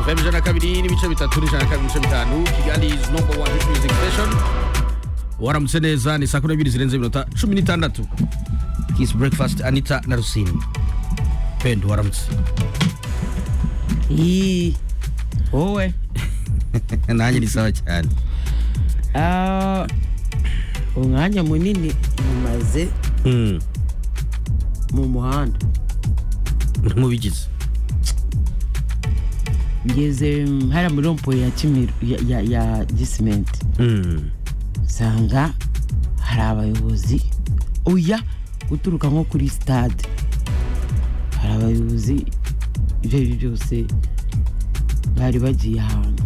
fm ijana na kabiri n'ibice bitatu n'ijana na kabiri n'ibice bitanu kigali is number one hit music station waramutse neza ni saa kumi n'ebyiri zirenze iminota cumi n'itandatu kiss breakfast anita na rusini pendo waramutse Iyi, wowe nanjye ni sawa cyane Ah, umwanya munini mumaze Mm, mu muhanda mubigize ngeze mm, hariya muri rompo ya kimiro ya, ya, ya gisimenti Mm, usanga hari abayobozi oya guturuka nko kuri sitade hari abayobozi ibyo ari byo byose bari bagiye ahantu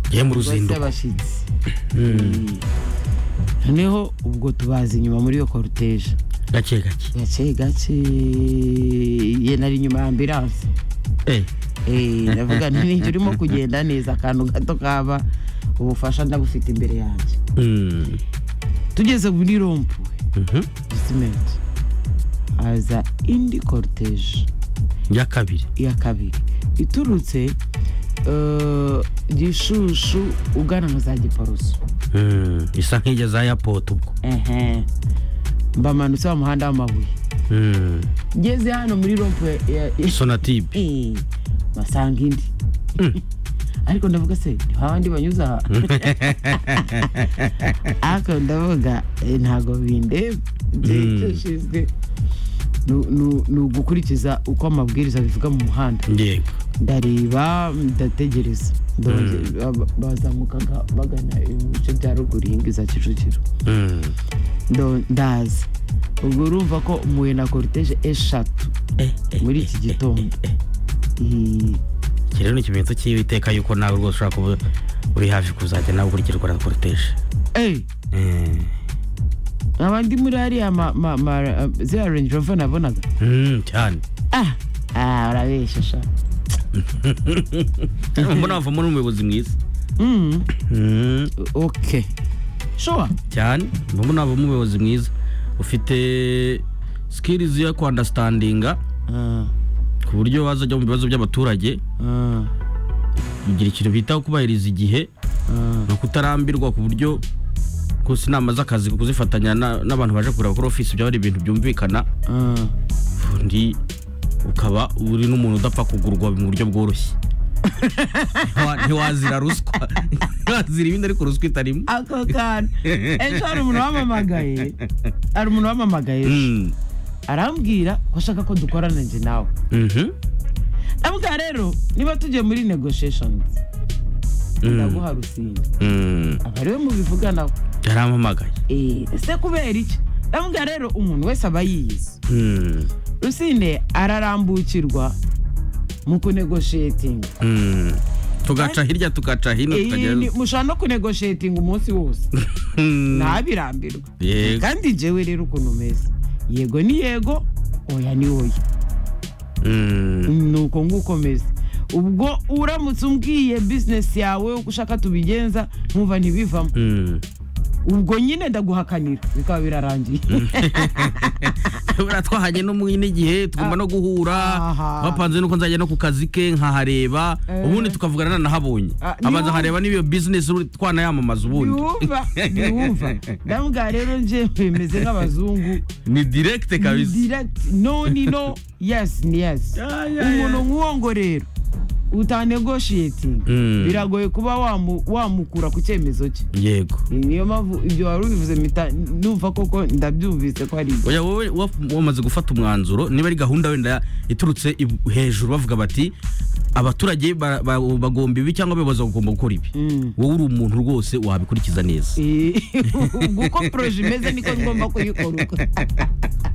ngiye mu bose ruzinduko abashyitsi noneho ubwo tubaza inyuma muri iyo koruteje gake gake gake gake ye nari inyuma ya ambiranse Eh, Eh, ndavuga nti ninjye urimo kugenda neza akantu gato kaba ubufasha ndabufite imbere yanjye mm, tugeze muri rompu mhm. gisimenti haza indi koruteje ya kabiri iya kabiri iturutse eh, gishushu ugana nka za giporoso Mm, isa nk'ijya za airport ubwo ehe mbamanutse wa muhanda w'amabuye Mm, ngeze hano muri rompu ya- ya- sonatibe Eh, basanga indi Mm. ariko ndavuga se ntihawandi banyuza aha ariko ndavuga eh, ntago bindeba Mm. byashinzwe ni ugukurikiza uko amabwiriza bivuga mu muhanda yego ndareba ndategereza Ndongera- ba- bazamukaga bagana mu bice bya ruguru iyi ngiyi za kicukiro Mm, Ndo- ndaza ubwo urumva ko mpuye na koruteje eshatu eh, eh, muri eh, iki eh, gitondo eh, eh. Eh, iki rero ni ikimenyetso cy'iteka yuko nawe rwose ushobora kuba uri hafi kuzajya nawe ukurikirwa na koruteje eh, Eh, nkaba ndi muri hariya ma- ma- ma- ziriya range rover nabonaga mm, cyane ah ah urabeshya sha mbona wavamo n'umuyobozi mwiza Mm, Mm, okay sure cyane mbona wavamo umuyobozi mwiza ufite sikirizi yo kwandastandinga Ah, ku buryo wazajya mu bibazo by'abaturage ah, ugira ikintu bita kubahiriza igihe ah. ni ukutarambirwa ku buryo gusa inama z'akazi kuzifatanya na- n'abantu baje kureba kuri ofisi byaba ari ibintu byumvikana Ah. undi ukaba uri n'umuntu udapfa kugurwa mu buryo bworoshye Ntiwa- ntiwazira ruswa ntiwazira ibindi ariko ruswa itarimo ako kantu ejo hari umuntu wamamagaye hari umuntu wamamagaye Mm, arambwira ko ashaka ko dukorana njye nawe mhm, avuga rero niba tugiye muri negotiations Mm. ndaguha rusinda mm, aba ariwe mubivuganaho yarampamagaye Eh, ese kubera iki ndavuga rero umuntu wese aba yiyizi Mm, rusine ararambukirwa mu kunegoshetinga mm. tugaca hirya tugaca hino tukagera mushobora no kunegoshetinga umunsi wose Mm, ntabirambirwa yego. kandi njyewe rero ukuntu umeze yego ni yego oya ni oya Mm, ni uko nguko umeze ubwo uramutse umbwiye bizinesi yawe uko ushaka tubigenza nkumva ntibivamo mm. ubwo nyine ndaguhakanira bikaba birarangiye buriya twahanye no muri n'igihe tugomba no guhura Aha. bapanze nuko nzajya no ku kazi ke nkahareba Eh. ubundi tukavugana nanahabonye Ah, abanza niwumva- nkareba niba iyo bizinesi uri- twanayamamaza ubundi ntiwumva ntiwumva ndambwa rero njyewe meze nk'abazungu ni direkite kabisa direct no ni no yes ni yes Ya, ya, ya. umuntu nk'uwo ngo rero utanegotiating Mm. biragoye kuba wamu- wamukura ku cyemezo cye yego niyo mpamvu ibyo wari ubivuze mpita numva koko ndabyumvise ko ari ibyo oya wowe wa- wamaze gufata umwanzuro niba ari gahunda wenda iturutse i- hejuru bavuga bati abaturage ba- ba- bagomba ibi cyangwa abayobozi bagomba gukora ibi Mm. wowe uri umuntu rwose wabikurikiza neza Eh, ubwo uko poroje imeze niko ngomba kuyikora uko